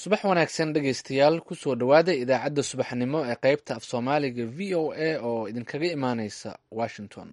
subax wanaagsan dhegaystayaal kusoo dhowaada idaacadda subaxnimo ee qaybta af soomaaliga v o a oo idinkaga imaaneysa washington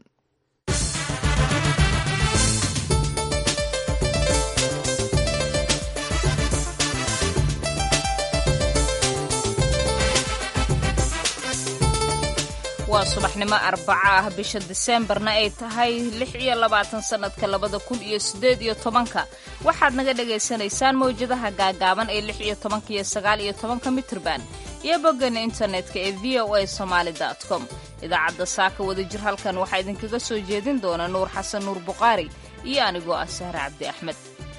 waa subaxnimo arbaca ah bisha diseembarna ay tahay lix iyo labaatan sannadka labada kun iyo siddeed iyo tobanka waxaad naga dhagaysanaysaan mawjadaha gaagaaban ee lix iyo tobanka iyo sagaal iyo tobanka mitrban iyo boggan internetka ee v o a somaali com idaacadda saaka wadajir halkan waxaa idinkaga soo jeedin doona nuur xasan nuur buqaari iyo anigoo ah sahre cabdi axmed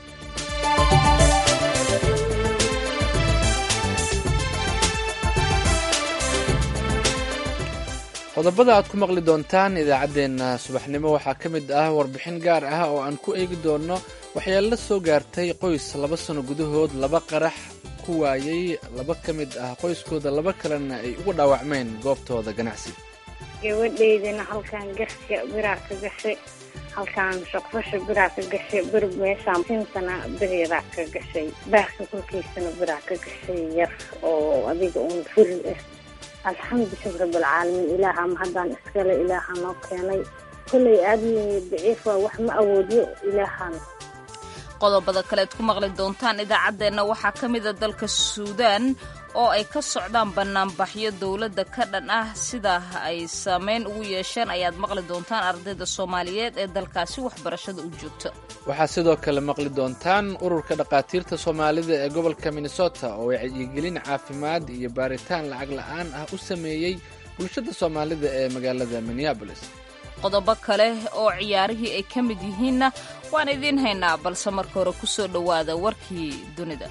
qodobada aad ku maqli doontaan idaacaddeenna subaxnimo waxaa ka mid ah warbixin gaar ah oo aan ku eegi doonno waxyaala soo gaartay qoys laba sano gudahood laba qarax ku waayey laba ka mid ah qoyskooda laba kalena ay uga dhaawacmeen goobtooda ganacsi gabadhaydana halkaan garka biraa ka gashay halkaan shaqfasha biraa ka gashay bir meeshaan sintana biriraa ka gashay baarka korkiisana biraa ka gashay yar oo adiga uun furi ah alxamdu shukr rabalcaalamiin ilaaha ma haddaan iskale ilaaha noo keenay kollay aadmi daciif waa wax ma awoodiyo ilaahan qodobada kaleed ku maqli doontaan idaacaddeenna waxaa ka mida dalka suudaan oo ay ka socdaan bannaanbaxyo dowladda ka dhan ah sida ay saameyn ugu yeesheen ayaad maqli doontaan ardayda soomaaliyeed ee dalkaasi waxbarashada u joogta waxaa sidoo kale maqli doontaan ururka dhakhaatiirta soomaalida ee gobolka minnesota oo wacyigelin caafimaad iyo baaritaan lacag la'aan ah u sameeyey bulshada soomaalida ee magaalada minneabolis qodobo kale oo ciyaarihii ay ka mid yihiinna waan idiin haynaa balse marka hore ku soo dhowaada warkii dunida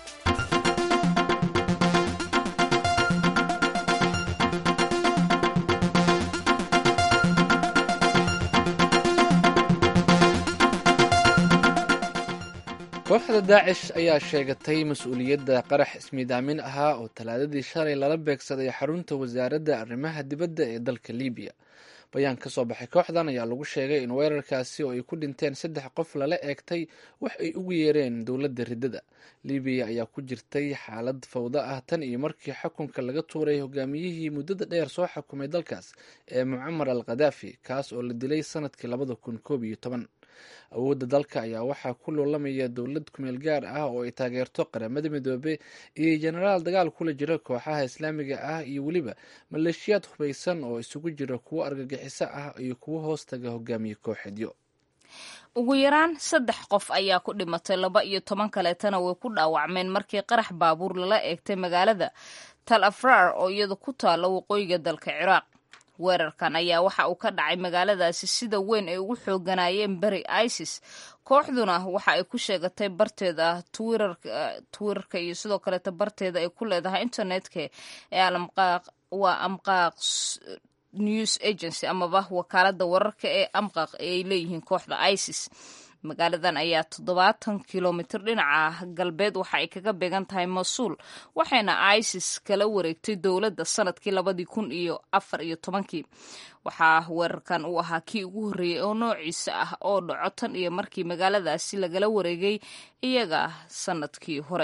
kooxda daacish ayaa sheegatay mas-uuliyadda qarax ismiidaamin ahaa oo talaadadii shalay lala beegsaday xarunta wasaaradda arrimaha dibadda ee dalka libiya bayaan ka soo baxay kooxdan ayaa lagu sheegay in weerarkaasi oo ay ku dhinteen saddex qof lala eegtay wax ay ugu yeereen dowladda riddada libiya ayaa ku jirtay xaalad fawda ah tan iyo markii xukunka laga tuuray hogaamiyihii muddada dheer soo xukumay dalkaas ee mucamar al khadaafi kaas oo la dilay sanadkii labada kun koob iyo toban awoodda dalka ayaa waxaa ku loolamaya dowlad kumeel gaar ah oo ay taageerto qaramada midoobe iyo jenaraal dagaal kula jira kooxaha islaamiga ah iyo weliba maleeshiyaad hubaysan oo isugu jira kuwo argagixiso ah iyo kuwo hoostaga hogaamiye kooxeedyo ugu yaraan saddex qof ayaa ku dhimatay laba iyo toban kaleetana way ku dhaawacmeen markii qarax baabuur lala eegtay magaalada tal afraar oo iyada ku taalla waqooyiga dalka ciraaq weerarkan ayaa waxa uu ka dhacay magaaladaasi sida weyn ay ugu xooganayeen beri isis kooxduna waxa ay ku sheegatay barteeda twitterka iyo sidoo kaleeta barteeda ay ku leedahay internetka ee waa amqaaq news agency amaba wakaalada wararka ee amqaq ay leeyihiin kooxda isis magaaladan ayaa toddobaatan kilomitir dhinaca galbeed waxa ay kaga beegan tahay masuul waxayna isis kala wareegtay dowladda sanadkii labadii kun iyo afar iyo tobankii waxaa weerarkan uu ahaa kii ugu horreeyey oo noociisa ah oo dhaco tan iyo markii magaaladaasi lagala wareegay iyaga sanadkii hore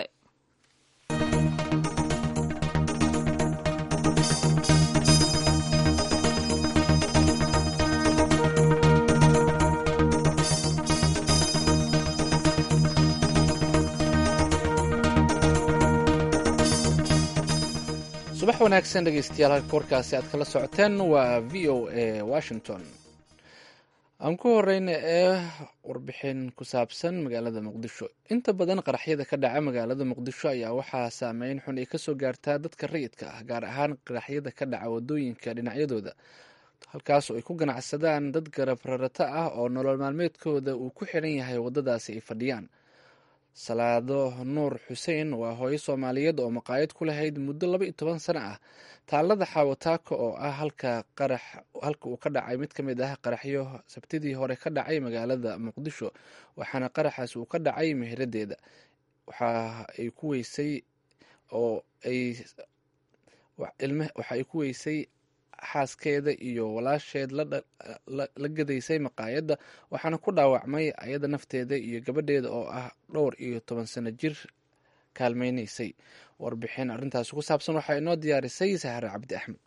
subax wanaagsan dhegeystayaal halka warkaasi aad kala socoteen waa v o a washington aan ku horeyna ee warbixin ku saabsan magaalada muqdisho inta badan qaraxyada ka dhaca magaalada muqdisho ayaa waxaa saameyn xun ay kasoo gaartaa dadka rayidka ah gaar ahaan qaraxyada ka dhaca wadooyinka dhinacyadooda halkaas oo ay ku ganacsadaan dad garab rarata ah oo nolol maalmeedkooda uu ku xiran yahay wadadaasi ay fadhiyaan salaado nuur xuseen waa hooyo soomaaliyeed oo maqaayad ku lahayd muddo laba iyo toban sano ah taalada xaawataako oo ah halka qarax halka uu ka dhacay mid ka mid ah qaraxyo sabtidii hore ka dhacay magaalada muqdisho waxaana qaraxaas uu ka dhacay meheradeeda waxa ay ku weysay oo ay waxa ay ku weysay xaaskeeda iyo walaasheed la gadaysay maqaayadda waxaana ku dhaawacmay ayada nafteeda iyo gabadheeda oo ah dhowr iyo toban sano jir kaalmeynaysay warbixin arrintaasi ku saabsan waxaa inoo diyaarisay sahre cabdi axmed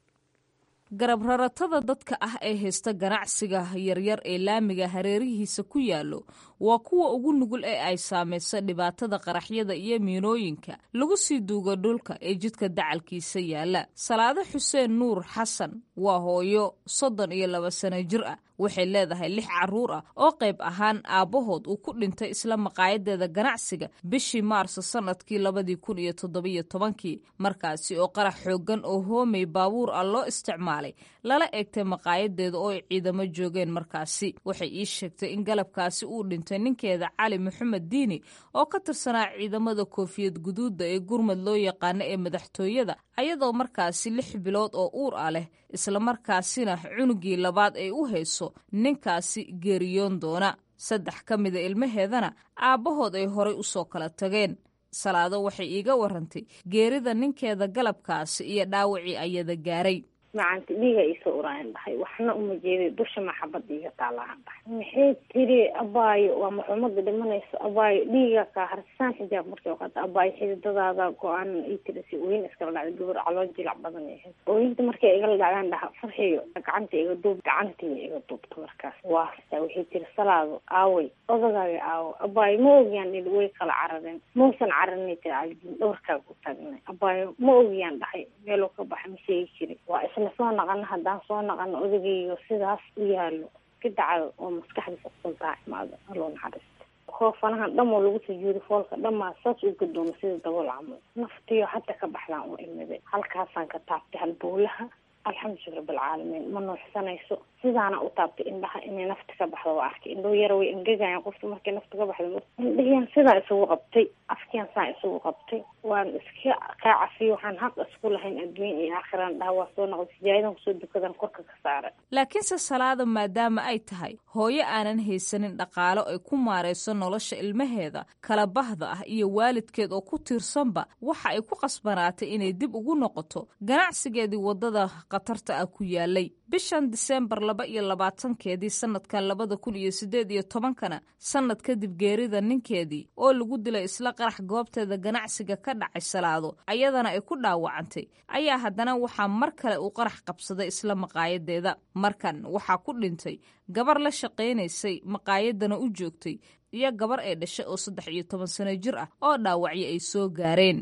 garab raratada dadka ah ee haysta ganacsiga yaryar ee laamiga hareerihiisa ku yaallo waa kuwa ugu nugul ee ay saamaysa dhibaatada qaraxyada iyo miinooyinka lagu sii duugo dhulka ee jidka dacalkiisa yaalla salaado xuseen nuur xasan waa hooyo soddon iyo laba sano jir ah waxay leedahay lix carruur ah oo qayb ahaan aabbahood uu ku dhintay isla maqaayadeeda ganacsiga bishii maarso sannadkii labadii kun iyo toddobiyo tobankii markaasi oo qarax xooggan oo hoomay baabuur ah loo isticmaalay lala eegtay maqaayadeeda oo ay ciidamo joogeen markaasi waxay ii sheegtay in galabkaasi uu dhintay ninkeeda cali maxamed diini oo ka tirsanaa ciidamada koofiyad guduudda ee gurmad loo yaqaano ee madaxtooyada ayadoo markaasi lix bilood oo uur ah leh islamarkaasina cunugii labaad ay u hayso ninkaasi geeriyoon doona saddex ka mida ilmaheedana aabbahood ay horay u soo kala tageen salaado waxay iiga warantay geerida ninkeeda galabkaasi iyo dhaawacii ayada gaaray macanti dhiiga iisoo uraayan dhahay waxna uma jeeday dusha maxabad iiga taalaan dhahay maxay tiri abaayo waa maxuumada dhimanayso abaayo dhiiga kaa harsaan xijaab markay qaata abaayo xididadaada go-aan ii tiri si ooyin iskala dhacday gabar caloo jilac badan ahayd ooyinta markay igala dhacdaan dhaha farxiyo gacanta iga duub gacantii iga duubta markaas waasta waxay tiri salaado aaway odagaaga aawo abaayo ma ogiyaan i way kala carareen mausan cararinay tiri caljin dhowrkaaga ku taagnay abaayo ma ogiyaan dhahay meeluu ka baxa ma sheegi jiri waa isla soo naqano haddaan soo naqano odagaygo sidaas u yaalo ka dacdo oo maskaxdiisa kusuntaa imaado aloo naxariista hoofanahan dhamoo lagu sujuuday foolka dhamaa saas u gadoomo sida dabool camal naftiyo hadda ka baxdaan u imiday halkaasaan ka taabtay halbowlaha alxamdu rabbilcaalamiin ma nuuxsanayso sidaana u taabtay indhaha inay nafta ka baxdo waa arkay indhou yara way engegayaan qofta markay nafta ka baxdo indhahiyan sidaa isugu qabtay afkiyan saa isugu qabtay waan iska kaa cafiyo waxaan xaq isku lahayn adduun iyo aakhiraan dhaha waa soo noqday sijaayadan kusoo dukadan korka ka saara laakiinse salaada maadaama ay tahay hooyo aanan haysanin dhaqaalo ay ku maarayso nolosha ilmaheeda kala bahda ah iyo waalidkeed oo ku tiirsanba waxa ay ku qasbanaatay inay dib ugu noqoto ganacsigeedii waddada khatarta ah ku yaalay bishan diseembar laba iyo labaatankeedii sanadkan labada kun iyo siddeed iyo tobankana sannad kadib geerida ninkeedii oo lagu dilay isla qarax goobteeda ganacsiga ka dhacay salaado ayadana ay ku dhaawacantay ayaa haddana waxaa mar kale uu qarax qabsaday isla maqaayadeeda markan waxaa ku dhintay gabar la shaqaynaysay maqaayadana u joogtay iyo gabar ay dhashay oo saddex iyo toban sano jir ah oo dhaawacyo ay soo gaareen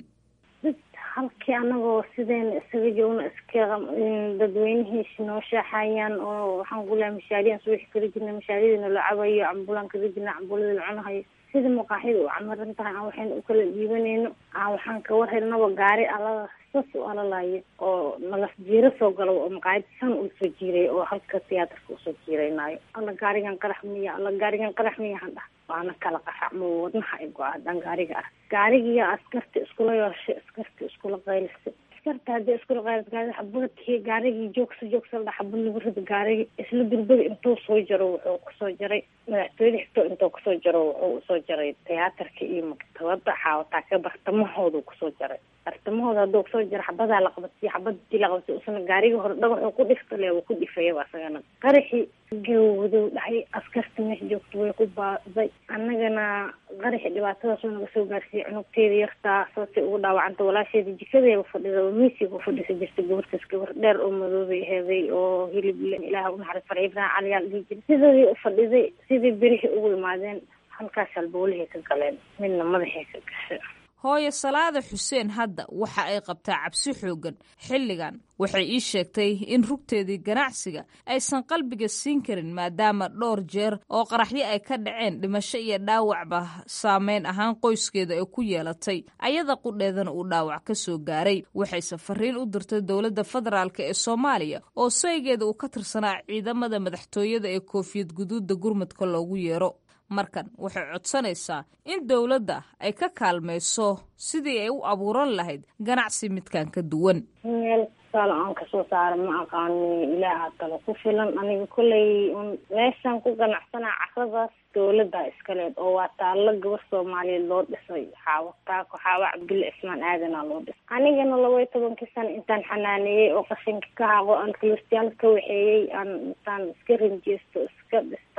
halkii anagoo sideena isaga joogno iska dadweynihiisi noo shaaxayaan oo waxaan kulaha mashaariyan subaxi kala jirna mashaariyadina la cabayo cambulaan kala jirna cambulada la cunahayo sida maqaaxida u camaran tahay aan waxayna u kala dhiibanayno aan waxaan ka war helnaba gaari alada sas u alalayo oo nalas jiiro soo galo oo maqaayada san uu soo jiiray oo halka tiyaatarka usoo jiiraynayo alla gaarigan qarax miya alla gaarigan qarax miya han dhah waana kala qaxacmo wadnaha ay go-a haddaan gaariga ark gaarigiiyo askarta iskula yooshay askarta iskula qaylisay askarta haddii iskula qaylis gaari xabadkii gaarigii joogsa joogsa la xabad lagu rida gaarigii isla durbada intuu soo jaro wuxuu kusoo jaray madaxtooyada xigto intuu kusoo jaro wuxuu usoo jaray tiyaatarka iyo maktabada xaawataa ka bartamahoodu kusoo jaray bartamahooda hadduu kusoo jaro xabadaa la qabatay xabadii la qabatay usana gaarigii hore dhagaxuu ku dhiftale waa ku dhifayaba asagana qaraxii gawdow dhahay askarta meesha joogta way ku baaday annagana qaraxi dhibaatadaas oo naga soo gaarsiiyey cunugteeda yartaa saasay ugu dhaawacanta walaasheeda jikadeeba fadhida oo miisiga u fadhisa jirta gabartaas gabar dheer oo madoobay heeday oo hilib le ilaaha unaxariis farci ibrahim caliyaal dhihi jira sidoodii u fadhiday sidii berihii ugu imaadeen halkaas halbowlahay ka galeen midna madaxay ka gashay hooyo salaada xuseen hadda waxa ay qabtaa cabsi xooggan xilligan waxay ii sheegtay in rugteedii ganacsiga aysan qalbiga siin karin maadaama dhowr jeer oo qaraxyo ay ka dhaceen dhimasho iyo dhaawacba saameyn ahaan qoyskeeda ay ku yeelatay ayada qudheedana uu dhaawac ka soo gaaray waxayse fariin u dirtay dowladda federaalk ee soomaaliya oo saygeeda uu ka tirsanaa ciidamada madaxtooyada ee koofiyad guduudda gurmudka loogu yeero markan waxay codsanaysaa in dowladda ay ka kaalmayso sidii ay u abuuran lahayd ganacsi midkan ka duwan meel kastaala aan kasoo saara ma aqaani ilaaha talo ku filan aniga kolley un meeshaan ku ganacsanaa caradaas dowladda iskaleed oo waa taallo gabar soomaaliyeed loo dhisay xaawo taako xaawo cabdulle cismaan aadanaa loo dhisay anigana laba iyo tobankii sano intaan xanaaneeyey oo qashinka ka haqo aan kilistiyaal ka waxeeyey aan intaan iska rinjeysto iska dhistaan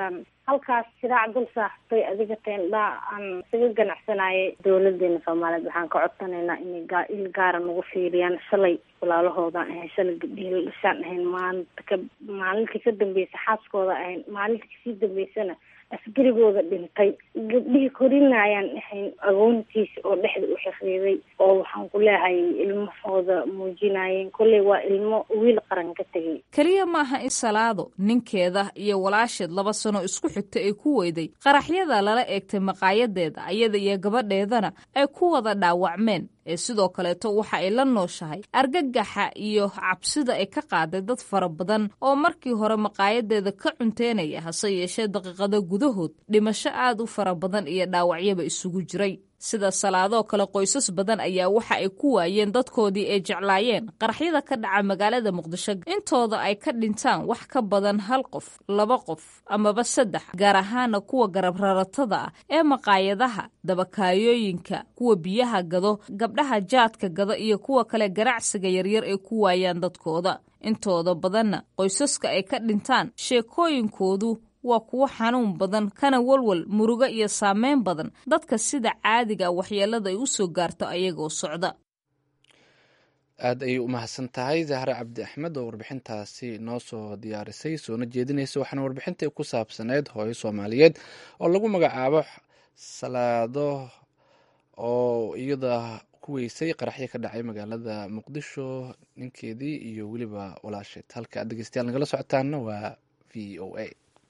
halkaas shiraac dul saaxtay adiga teendhaa aan isaga ganacsanayay dowladeena soomaaliyeed waxaan ka codsanaynaa inay gaa il gaara nagu fiiriyaan shalay walaalahoodaan ahayn shalay gabdhihii la dhashaan ahayn maalinta ka maalintii ka dambeysa xaaskooda ahayn maalinta kasii dambeysana asgarigooda dhintay gabdhihii korinayaan ahayn agoontiisa oo dhexda u xiriiday oo waxaan ku leehay ilmahooda muujinayeen kolley waa ilmo wiil qaran ka tegay keliya maaha in salaado ninkeeda iyo walaasheed laba sano isku xigta ay ku weyday qaraxyada lala eegtay maqaayadeeda ayada iyo gabadheedana ay ku wada dhaawacmeen ee sidoo kaleeto waxa ay la nooshahay argagaxa iyo cabsida ay ka qaaday dad fara badan oo markii hore maqaayadeeda ka cunteynaya hase yeeshee daqiiqado gudahood dhimasho aad u fara badan iyo dhaawacyaba isugu jiray sida salaadoo kale qoysas badan ayaa waxa ay ku waayeen dadkoodii ay jeclaayeen qaraxyada ka dhaca magaalada muqdisho intooda ay ka dhintaan wax ka badan hal qof laba qof amaba saddex gaar ahaana kuwa garab raratada ah ee maqaayadaha dabakaayooyinka kuwa biyaha gado gabdhaha jaadka gado iyo kuwa kale ganacsiga yaryar ay ku waayaan dadkooda intooda badanna qoysaska ay ka dhintaan sheekooyinkoodu waa kuwo xanuun badan kana walwal murugo iyo saameyn badan dadka sida caadiga waxyeelada ay u soo gaarto ayagoo socda aad ayay u mahadsan tahay zahre cabdi axmed oo warbixintaasi noo soo diyaarisay soona jeedinaysa waxaana warbixintai ku saabsaneyd hooyo soomaaliyeed oo lagu magacaabo salaado oo iyada ku weysay qaraxyo ka dhacay magaalada muqdisho ninkeedii iyo weliba walaasheed halka aad dhegeystayaal nagala socotaana waa v o a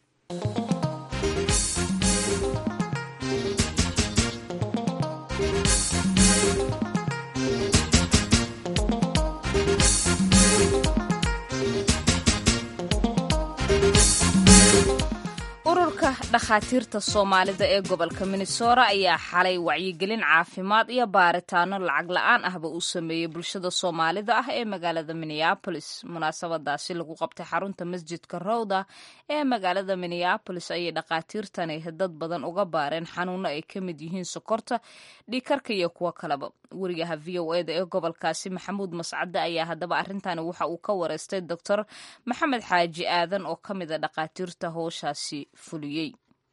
ururka dhakhaatiirta soomaalida ee gobolka minnesota ayaa xalay wacyigelin caafimaad iyo baaritaano lacag la-aan ahba uu sameeyey bulshada soomaalida ah ee magaalada minneabolis munaasabadaasi lagu qabtay xarunta masjidka rowda ee magaalada minneabolis ayay dhakhaatiirtani dad badan uga baareen xanuuno ay ka mid yihiin sokorta dhiikarka iyo kuwo kaleba wariyaha v o eda ee gobolkaasi maxamuud mascade ayaa haddaba arintani waxa uu ka wareystay doctor maxamed xaaji aadan oo ka mid a dhakhaatiirta howshaasi fuliyey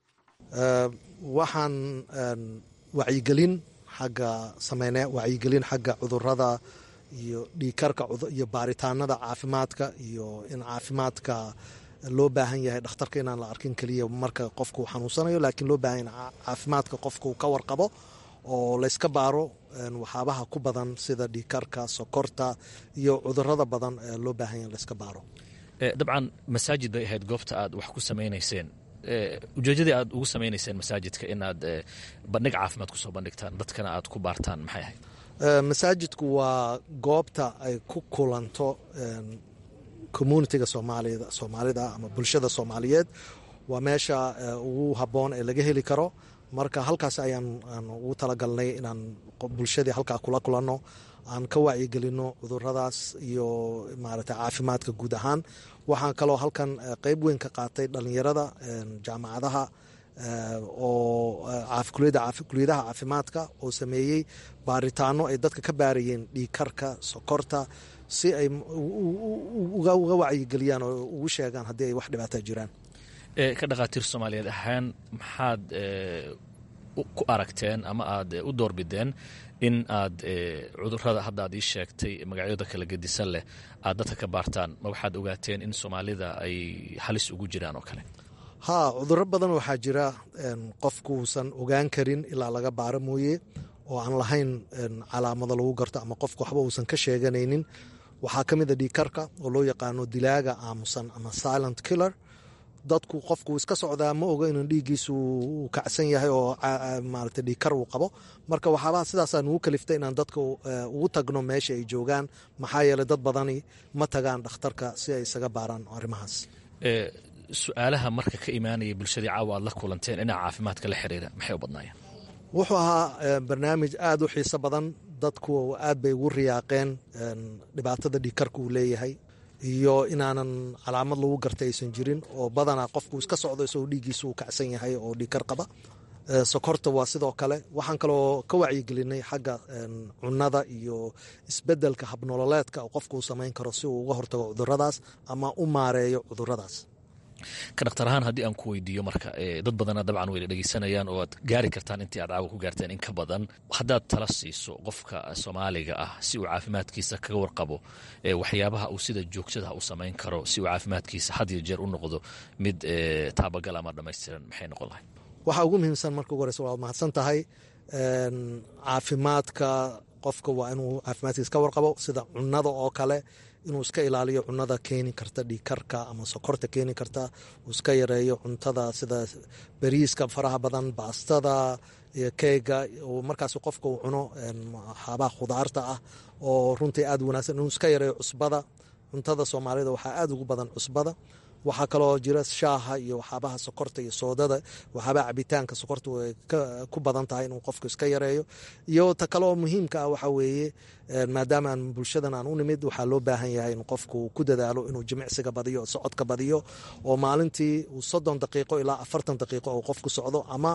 waxaan wacyigelin xagga sameyne wacyigelin xagga cudurada iyo dhiikarka iyo baaritaanada caafimaadka iyo in caafimaadka loo baahan yahay dhakhtarka inaan la arkin keliya marka qofka uu xanuunsanayo laakiin loo baahan yahay caafimaadka qofka uu ka warqabo oo layska baaro waxaabaha ku badan sida dhiikarka sokorta iyo cudurada badan loo baahan yahay layska baaro dabcan masaajid bay ahayd goobta aad wax ku samaynayseen ujeedadii aad ugu samaynayseen masaajidka inaad bandhig caafimaad kusoo bandhigtaan dadkana aad ku baartaan maxay ahayd masaajidku waa goobta ay ku kulanto communitiga soomaalida soomaalida ama bulshada soomaaliyeed waa meesha ugu habboon ee laga heli karo marka halkaas ayaan ugu talagalnay inaan bulshadii halkaa kula kulanno aan ka wacyigelino cuduradaas iyo maaragtay caafimaadka guud ahaan waxaan kaloo halkan qeyb weyn ka qaatay dhalinyarada jaamacadaha oo kuliyadaha caafimaadka oo sameeyey baaritaano ay dadka ka baarayeen dhiikarka sokorta si ay uga wacyigeliyaan oo ugu sheegaan haddii ay wax dhibaata jiraan ka dhakhaatiir soomaaliyeed ahaan maxaad ku aragteen ama aad u doorbideen in aad cudurada hadda aad ii sheegtay magacyada kala gedisan leh aad dadka ka baartaan ma waxaad ogaateen in soomaalida ay halis ugu jiraan oo kale ha cuduro badan waxaa jira qofkuusan ogaan karin ilaa laga baaro mooye oo aan lahayn calaamado lagu garto ama qofku waxba uusan ka sheeganaynin waxaa ka mid a dhiikarka oo loo yaqaano dilaaga aamusan ama silent killer dadku qofku iska socdaa ma oga inuu dhiiggiisu uu kacsan yahay oo maarata dhiikar uu qabo marka waxaabaha sidaasaa nugu kaliftay inaan dadka ugu tagno meesha ay joogaan maxaa yeeley dad badani ma tagaan dhakhtarka si ay isaga baaraan arrimahaas su-aalaha marka ka imaanaya bulshadii caawa aad la kulanteen dhinaca caafimaadka la xiriira maxay u badnaayeen wuxuu ahaa barnaamij aada u xiiso badan dadku aad bay ugu riyaaqeen dhibaatada dhiikarka uu leeyahay iyo inaanan calaamad lagu garta aysan jirin oo badanaa qofku iska socdo isagoo dhiiggiisa uu kacsan yahay oo dhiikar qaba sokorta waa sidoo kale waxaan kaloo ka wacyigelinay xagga cunada iyo isbedelka habnololeedka oo qofku uu samayn karo si uu uga hortago cuduradaas ama u maareeyo cuduradaas ka dhaktar ahaan haddii aan ku weydiiyo marka dad badana dabcan wayna dhegeysanayaan oo aad gaari kartaan intii aad caawa ku gaarteen in ka badan haddaad tala siiso qofka soomaaliga ah si uu caafimaadkiisa kaga warqabo waxyaabaha uu sida joogtada u samayn karo si uu caafimaadkiisa had iyo jeer u noqdo mid taabagal ama dhammaystiran maxay noqon lahay waxaa ugu muhiimsan marka ugu horeysa waad mahadsan tahay caafimaadka qofka waa inuu caafimaadkiisa ka warqabo sida cunada oo kale inuu iska ilaaliyo cunada keeni karta dhiikarka ama sokorta keeni karta uu iska yareeyo cuntada sida bariiska faraha badan baastada iyo keega markaas qofka uu cuno waxaabaha khudaarta ah oo runtii aad wanaagsan inuu iska yareeyo cusbada cuntada soomaalida waxaa aad ugu badan cusbada waxaa kaloo jira shaaha iyo waxaabaha sokorta iyo soodada waxaabaha cabitaanka sokorta way ku badan tahay inuu qofku iska yareeyo iyo ta kaleoo muhiimka ah waxaa weeye maadaama aan bulshadan aan u nimid waxaa loo baahan yahay in qofku ku dadaalo inuu jimicsiga badiyo socodka badiyo oo maalintii uu soddon daqiiqo ilaa afartan daqiiqo oo qofku socdo ama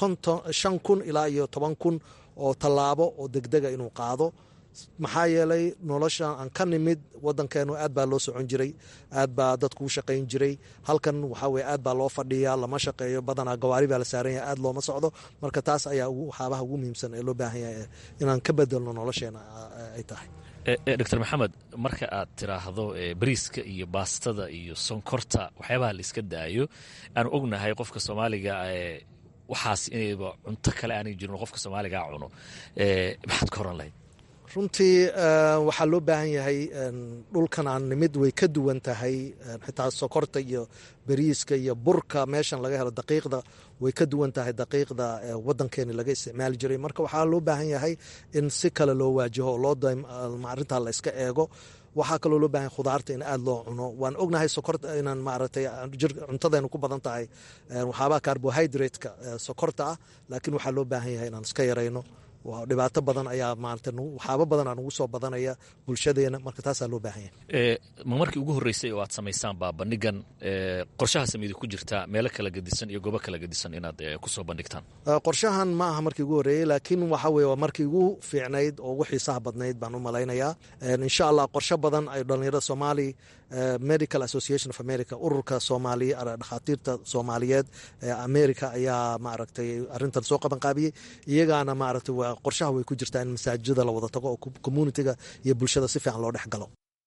shan kun ilaa iyo toban kun oo tallaabo oo degdega inuu qaado maxaa yeelay nolosha aan ka nimid wadankeenu aad baa loo socon jiray aad baa dadku u shaqayn jiray halkan waxaa weye aad baa loo fadhiyaa lama shaqeeyo badanaa gawaari baa la saaran yahay aad looma socdo marka taas ayaa waxaabaha ugu muhiimsan ee loo baahan yahay inaan ka bedelno nolosheena ay tahay doctor maxamed marka aad tiraahdo bariiska iyo baastada iyo sonkorta waxyaabaha la iska daayo aanu ognahay qofka soomaaliga waxaas inayba cunto kale aanay jirin qofka soomaaliga cuno maxaad ka horan lahayd runtii waxaa loo baahan yahay dhulkan aan nimid way ka duwan tahay xitaa sokorta iyo beriiska iyo burka meeshan laga helo daqiiqda way ka duwan tahay daqiiqda wadankeeni laga isticmaali jiray marka waxaa loo baahan yahay in si kale loo waajaho oo loo arintaa la iska eego waxaa kaloo loo bahan khudaarta in aad loo cuno waan ognahay sokorta inaan maaragtay cuntadeenu ku badan tahay waxaabaha carbohydrate-ka sokorta ah laakiin waxaa loo baahan yahay inaan iska yarayno dhibaato badan ayaa maarata waxaaba badan aan ugu soo badanaya bulshadeena marka taasaa loo baahan yahay ma markii ugu horreysay oo aad samaysaan baa bandhigan qorshaha sameyda ku jirta meelo kala gedisan iyo goobo kala gedisan inaad kusoo bandhigtaan qorshahan ma aha markii ugu horreeyey laakiin waxa weye waa markii ugu fiicnayd oo ugu xiisaha badnayd baan u malaynayaa insha allah qorsho badan ay dhalinyarada soomaali medical association of america ururka soomaaliya dhakhaatiirta soomaaliyeed ee america ayaa maaragtay arrintan soo qaban qaabiyey iyagaana maaragtay waa qorshaha way ku jirtaa in masaajida la wada tago oo communitiga iyo bulshada si fiican loo dhex galo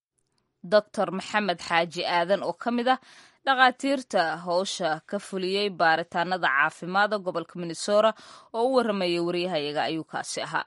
doctor maxamed xaaji aadan oo ka mid ah dhakhaatiirta howsha ka fuliyey baaritaanada caafimaada gobolka minnesota oo u waramayay waryahayaga ayuu kaasi ahaa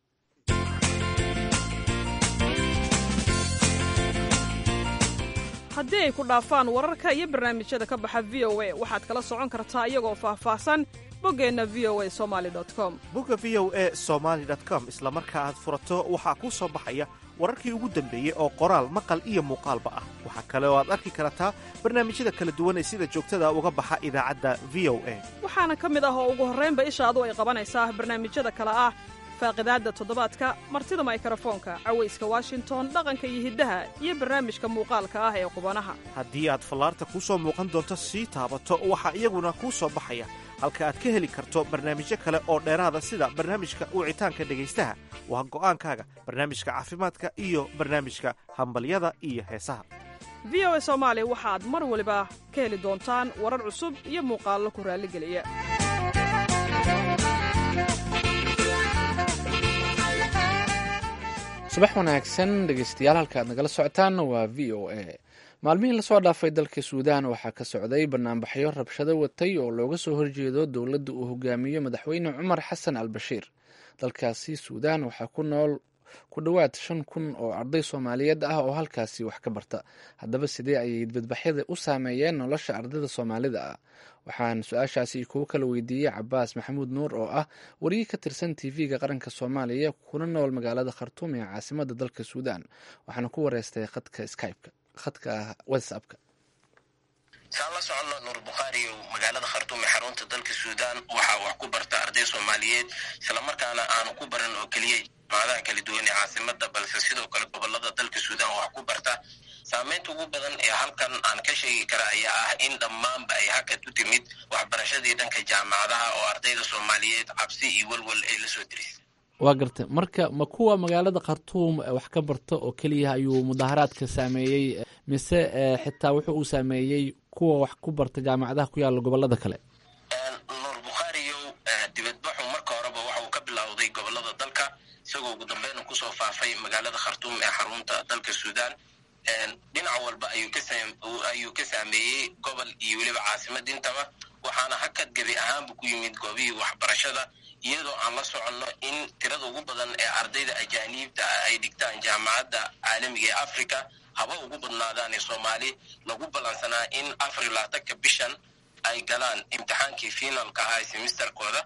haddii ay ku dhaafaan wararka iyo barnaamijyada ka baxa v o a waxaad kala socon kartaa iyagoo faahfaahsan boggeenna v o a somali com bogga v o e somaali com isla marka aad furato waxaa kuu soo baxaya wararkii ugu dambeeyey oo qoraal maqal iyo muuqaalba ah waxaa kale oo aad arki kartaa barnaamijyada kala duwan ee sida joogtada uga baxa idaacadda v o a waxaana ka mid ah oo ugu horraynba ishaadu ay qabanaysaa barnaamijyada kale ah faaqidaadda toddobaadka martida maykarafoonka cawayska washington dhaqanka iyo hiddaha iyo barnaamijka muuqaalka ah ee qubanaha haddii aad fallaarta kuu soo muuqan doonto sii taabato waxaa iyaguna kuu soo baxaya halka aad ka heli karto barnaamijyo kale oo dheeraada sida barnaamijka wicitaanka dhegaystaha waa go'aankaaga barnaamijka caafimaadka iyo barnaamijka hambalyada iyo heesaha v o a soomaali waxaad mar waliba ka heli doontaan warar cusub iyo muuqaallo ku raalligeliya subax wanaagsan dhegeystayaal halka aad nagala socotaan waa v o a maalmihii lasoo dhaafay dalka suudaan waxaa ka socday banaanbaxyo rabshado watay oo looga soo horjeedo dowladda uu hogaamiyo madaxweyne cumar xasan al bashiir dalkaasi suudaan waxaa ku nool ku dhowaad shan kun oo arday soomaaliyeed ah oo halkaasi wax ka barta haddaba sidee ayay badbaxyada u saameeyeen nolosha ardayda soomaalida ah waxaan su-aashaasi kuwo kala weydiiyey cabaas maxamuud nuur oo ah wariye ka tirsan t v-ga qaranka soomaaliya kuna nool magaalada khartuum ee caasimada dalka suudaan waxaana ku wareystay khadka skypeka khadka whatsappka saan la soconno nuur bukhaari oo magaalada khartuum ee xarunta dalka suudaan waxaa wax ku barta arday soomaaliyeed islamarkaana aanu ku baran oo keliya jaamacadaha kala duwan ee caasimada balse sidoo kale gobolada dalka suudaan wax ku barta saameynta ugu badan ee halkan aan ka sheegi kara ayaa ah in dhammaanba ay hakad u timid waxbarashadii dhanka jaamacadaha oo ardayda soomaaliyeed cabsi iyo welwel ay lasoo diris waa gartay marka ma kuwa magaalada khartuum wax ka barta oo keliya ayuu mudaaharaadka saameeyey mise xitaa wuxuu uu saameeyey kuwa wax ku barta jaamacadaha ku yaalla gobolada kale nuur bukhaariyow dibadbaxu marka horeba waxa uu ka bilowday gobolada dalka isagoo ugu dambeyn kusoo faafay magaalada khartuum ee xarunta dalka suudaan dhinac walba ayuu ka saameeyey gobol iyo weliba caasimad intaba waxaana hakad gebi ahaanbu ku yimid goobihii waxbarashada iyadoo aan la soconno in tirada ugu badan ee ardayda ajaaniibta ah ay dhigtaan jaamacadda caalamiga ee africa haba ugu badnaadaan ee soomaali lagu ballansanaa in afar iyo labaatanka bishan ay galaan imtixaankii finalka ah semisterkooda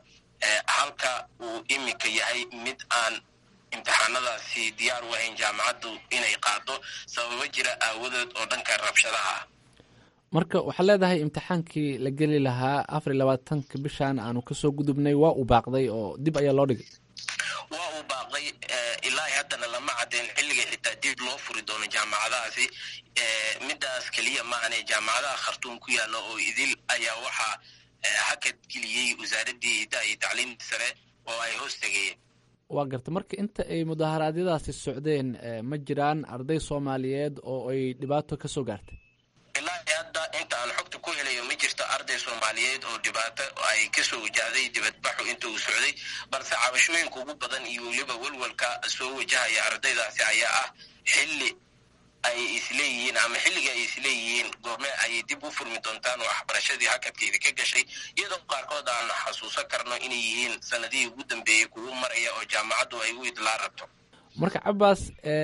halka uu iminka yahay mid aan imtixaanadaasi diyaar u ahayn jaamacaddu inay qaado sababo jira aawadood oo dhanka rabshadaha ah marka waxaad leedahay imtixaankii la geli lahaa afar iyo labaatanka bishan aanu kasoo gudubnay waa uu baaqday oo dib ayaa loo dhigay waa uu baaqday ilaa haddana lama caddeyn xilliga xitaa dib loo furi doono jaamacadahaasi midaas keliya maahane jaamacadaha khartuum ku yaalla oo idil ayaa waxaa hakad geliyey wasaaraddii hiddaha iyo tacliimta sare oo ay hoos tegayeen waa garta marka inta ay mudaaharaadyadaasi socdeen ma jiraan arday soomaaliyeed oo ay dhibaato ka soo gaartay ilaa hadda inta aan xogta ku helayo ma jirto arday soomaaliyeed oo dhibaato ay kasoo wajahday dibadbaxu inta uu socday balse cabashooyinka ugu badan iyo weliba welwalka soo wajahaya ardaydaasi ayaa ah xilli ay isleeyihiin ama xilliga ay isleeyihiin goorme ayay dib u furmi doontaan waxbarashadii hakadkeeda ka gashay iyadoo qaarkood aan xasuusan karno inay yihiin sanadihii ugu dambeeyey kugu maraya oo jaamacaddu ay u idlaa rabto marka cabaas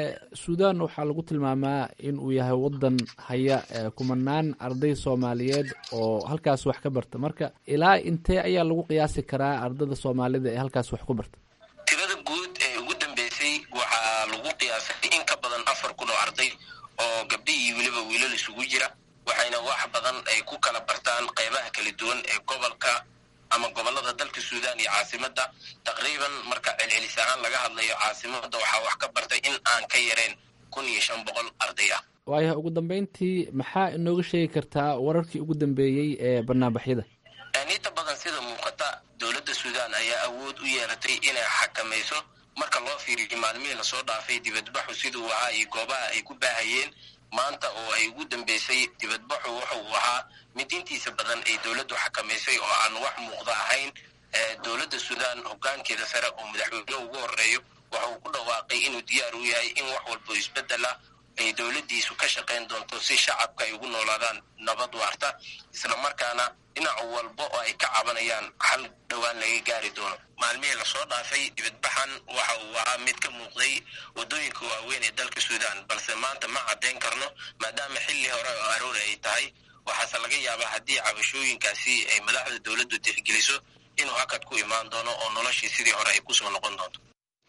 suudan waxaa lagu tilmaamaa in uu yahay wadan haya kumanaan arday soomaaliyeed oo halkaas wax ka barta marka ilaa intee ayaa lagu qiyaasi karaa ardada soomaalida ee halkaas wax ku barta tirada guud ee ugu dambeysay waxaa lagu qiyaasay in ka badan afar kun oo arday oo gabdhi iyo weliba wiilal isugu jira waxayna wax badan ay ku kala bartaan qeybaha kala duwan ee gobolka ama gobolada dalka suudan iyo caasimadda taqriiban marka celcelis ahaan laga hadlayo caasimadda waxaa wax ka bartay in aan ka yareen kun iyo shan boqol arday ah waayahay ugu dambeyntii maxaa inooga sheegi kartaa wararkii ugu dambeeyey ee banaanbaxyada inta badan sida muuqata dowladda suudan ayaa awood u yeelatay inay xakamayso marka loo fiiriyo maalmihii lasoo dhaafay dibadbaxu siduu ahaa iyo goobaha ay ku baahayeen maanta oo ay ugu dambeysay dibadbaxu wuxa uu ahaa mid intiisa badan ay dowladdu xakamaysay oo aan wax muuqda ahayn dowladda suudan hogaankeeda sare oo madaxweyne ugu horeeyo waxa uu ku dhawaaqay inuu diyaar u yahay in wax walbo isbedela ay dowladdiisu ka shaqayn doonto si shacabka ay ugu noolaadaan nabad waarta islamarkaana dhinac walba oo ay ka cabanayaan hal dhowaan laga gaari doono maalmihii lasoo dhaafay dibadbaxan waxa uu ahaa mid ka muuqday waddooyinka waaweyn ee dalka suudan balse maanta ma caddayn karno maadaama xilli hore oo aroori ay tahay waxaase laga yaabaa haddii cabashooyinkaasi ay madaxda dowladdu tixgeliso inuu hakad ku imaan doono oo noloshii sidii hore ay kusoo noqon doonto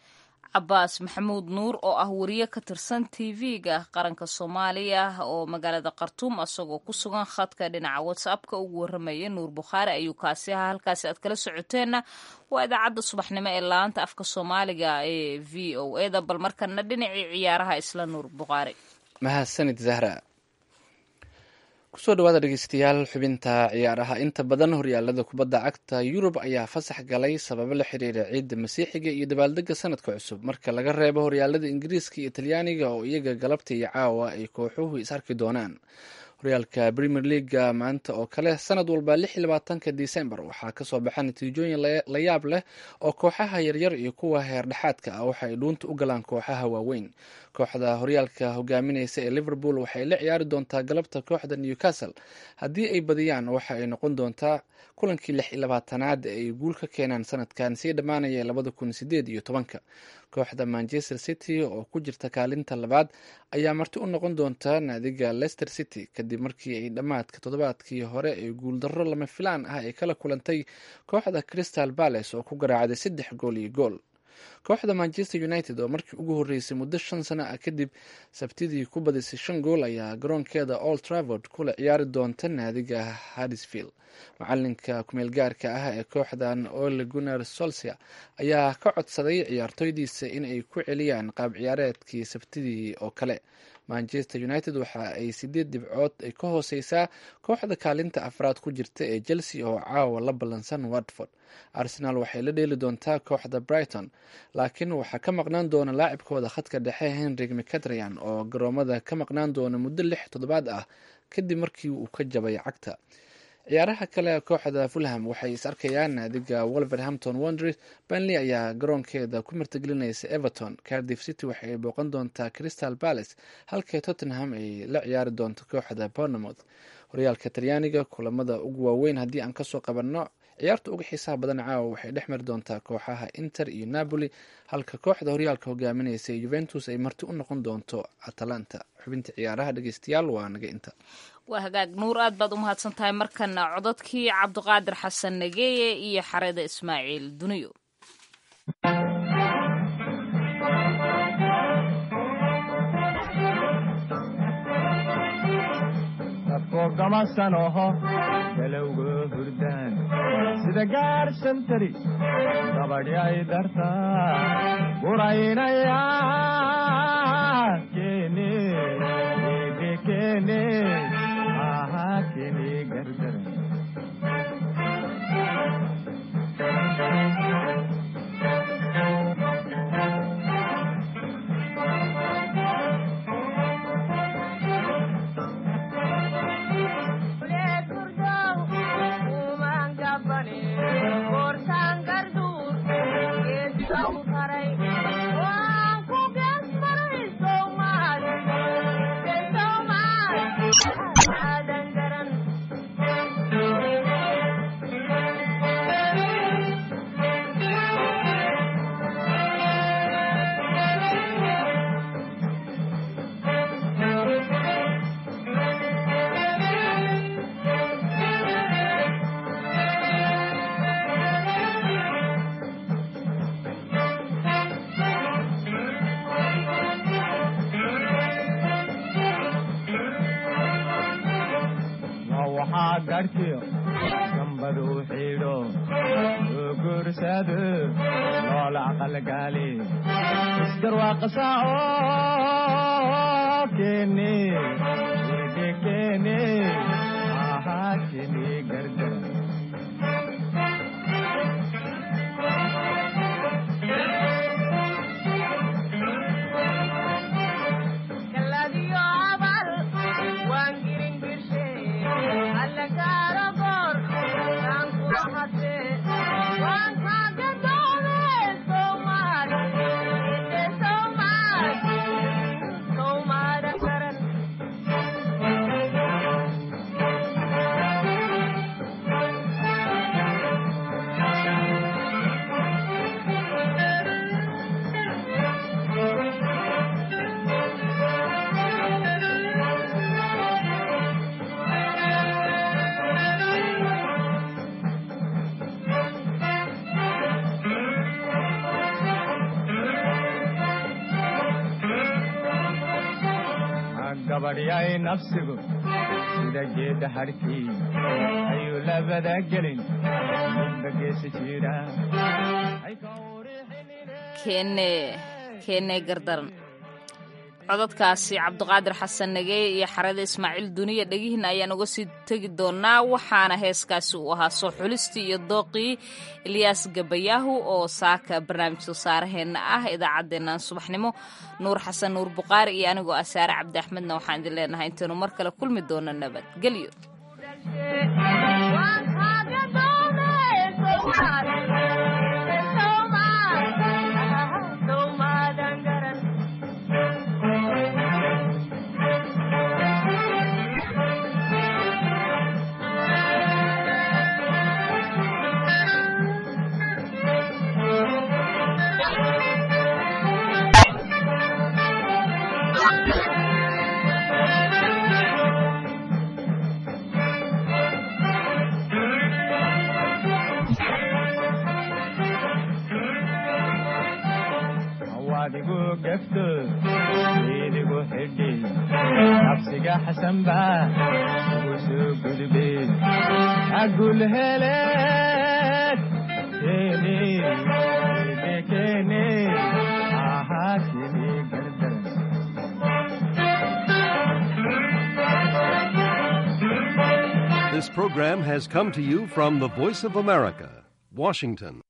cabaas maxamuud nuur oo ah wariye ka tirsan tv-ga qaranka soomaaliya oo magaalada khartuum asagoo ku sugan khadka dhinaca whatsappka ugu warramaya nuur bukhaari ayuu kaasi ahaa halkaasi aad kala socoteenna waa idaacadda subaxnimo ee laanta afka soomaaliga ee v o eda bal markana dhinacii ciyaaraha isla nuur bukhaari mahadsanid zahra kusoo dhawaada dhegeystayaal xubinta ciyaaraha inta badan horyaalada kubadda cagta yurub ayaa fasax galay sababo la xiriira ciidda masiixiga iyo dabaaldega sanadka cusub marka laga reebo horyaalada ingiriiska iyo talyaaniga oo iyaga galabta iyo caawa ay kooxuhu is arki doonaan horyaalka premier leaga maanta oo kale sanad walba lix iyo labaatanka december waxaa kasoo baxa natiijooyin la yaab leh oo kooxaha yaryar iyo kuwa heer dhexaadka ah waxa ay dhuunta u galaan kooxaha waaweyn kooxda horyaalka hogaamineysa ee liverpool waxay la ciyaari doontaa galabta kooxda newcastle haddii ay badiyaan waxa ay noqon doontaa kulankii lix iyo labaatanaad ee ay guul ka keenaan sanadkan sii dhammaanaya labada kun sideed iyo tobanka kooxda manchester city oo ku jirta kaalinta labaad ayaa marti u noqon doonta naadiga leicester city kadib markii ay dhammaadka toddobaadkii hore ee guuldarro lama filaan ah ay kala kulantay kooxda crystal palace oo ku garaacday saddex gool iyo gool kooxda manchester united oo markii ugu horreysay muddo shan sano ah kadib sabtidii ku badisay shan gool ayaa garoonkeeda old travord kula ciyaari doonta naadiga haddisfield macalinka kumeel gaarka ah ee kooxdan ole gunar solsia ayaa ka codsaday ciyaartoydiisa in ay ku celiyaan qaab ciyaareedkii sabtidii oo kale manchester united waxa ay sideed dhibcood ay ka hooseysaa kooxda kaalinta afraad ku jirta ee chelsea oo caawa la ballansan watford arsenal waxay la dheeli doontaa kooxda brighton laakiin waxaa ka maqnaan doona laacibkooda khadka dhexe henrik mcatrian oo garoomada ka maqnaan doona muddo lix toddobaad ah kadib markii uu ka jabay cagta ciyaaraha kale kooxda fulham waxay is arkayaan naadiga wolverhampton wonders benley ayaa garoonkeeda ku martigelinaysa everton cardiff city waxay booqan doontaa crystal palace halka tottenham ay la ciyaari doonto kooxda bournemouth horyaalka talyaaniga kulamada ugu waaweyn haddii aan kasoo qabanno ciyaarta uga xiisaha badan caawa waxay dhex mari doontaa kooxaha inter iyo napoli halka kooxda horyaalka hogaaminaysa juventus ay marti u noqon doonto atalanta xubinta ciyaaraha dhegeystayaal waa naga inta waa hagaag nuur aad baad u mahadsan tahay markana cododkii cabdiqaadir xasan nageeye iyo xareda ismaaciil duniyo gamasanoho galowga hurdaan sida gaadhsantari gabadhi ay dartaa guraynaya kene ege kene aha kene gardaran garkiyo gambadu xidho oo guursado loola aqalgaali isgarwaaqasa oo kene ege kene ahaa kene gardara gabadhyay nafsigu sida geedda hadhkii ayuu labada gelin midba geesi jira kene kene gardaran codadkaasi cabdiqaadir xasan nageeye iyo xarada ismaaciil duniya dhegihiina ayaan uga sii tegi doonaa waxaana heeskaasi uu ahaa soo xulistii iyo dooqii ilyaas gabayaahu oo saaka barnaamij soo saaraheenna ah idaacaddeennan subaxnimo nuur xasan nuur buqaari iyo anigoo ah saare cabdi axmedna waxaan idin leenahay intaynu mar kale kulmi doono nabadgelyo adigu gefto idigu xidhi nafsiga xasanba ugu soo gudbe agul heleed kene ege kene ahaa kene gardaran This program has come to you from the Voice of America, Washington.